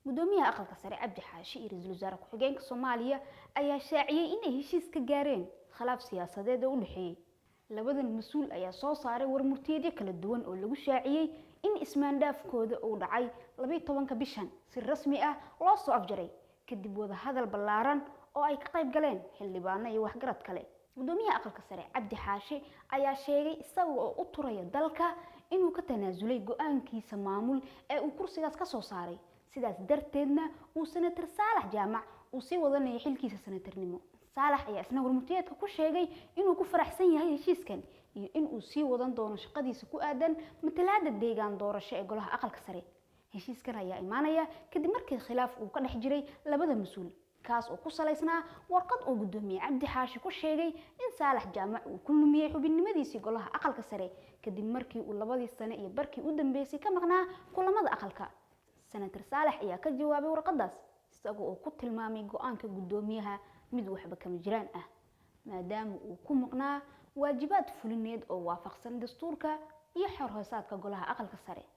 gudoomiyaha aqalka sare cabdi xaashi iyo ra-iisul wasaare ku-xigeenka soomaaliya ayaa shaaciyey inay heshiis ka gaareen khilaaf siyaasadeed oo u dhexeeyey labadan mas-uul ayaa soo saaray warmurtiyeedyo kala duwan oo lagu shaaciyey in ismaandhaafkooda uu dhacay labaiy tobanka bishan si rasmi ah loo soo afjaray kadib wadahadal ballaaran oo ay ka qayb galeen xildhibaano iyo waxgarad kale gudoomiyaha aqalka sare cabdi xaashi ayaa sheegay isaga oo u turaya dalka inuu ka tanaasulay go-aankiisa maamul ee uu kursigaas ka soo saaray sidaas darteedna uu senator saalax jaamac uu sii wadanaya xilkiisa senatarnimo saalax ayaa isna warmurtiyeedka ku sheegay inuu ku faraxsan yahay heshiiskan iyo inuu sii wadan doono shaqadiisa ku aadan matalaada deegaan doorasho ee golaha aqalka sare heshiiskan ayaa imaanaya kadib markii khilaaf uu ka dhex jiray labada mas-uul kaas oo ku salaysnaa warqad uu gudoomiye cabdi xaashi ku sheegay in saalax jaamac uu ku lumiyey xubinnimadiisii golaha aqalka sare kadib markii uu labadii sane iyo barkii u dambeysay ka maqnaa kulamada aqalka senator saalax ayaa ka jawaabay warqadaas isaga oo ku tilmaamay go-aanka gudoomiyaha mid waxba kama jiraan ah maadaama uu ku maqnaa waajibaad fulineed oo waafaqsan dastuurka iyo xorhoosaadka golaha aqalka sare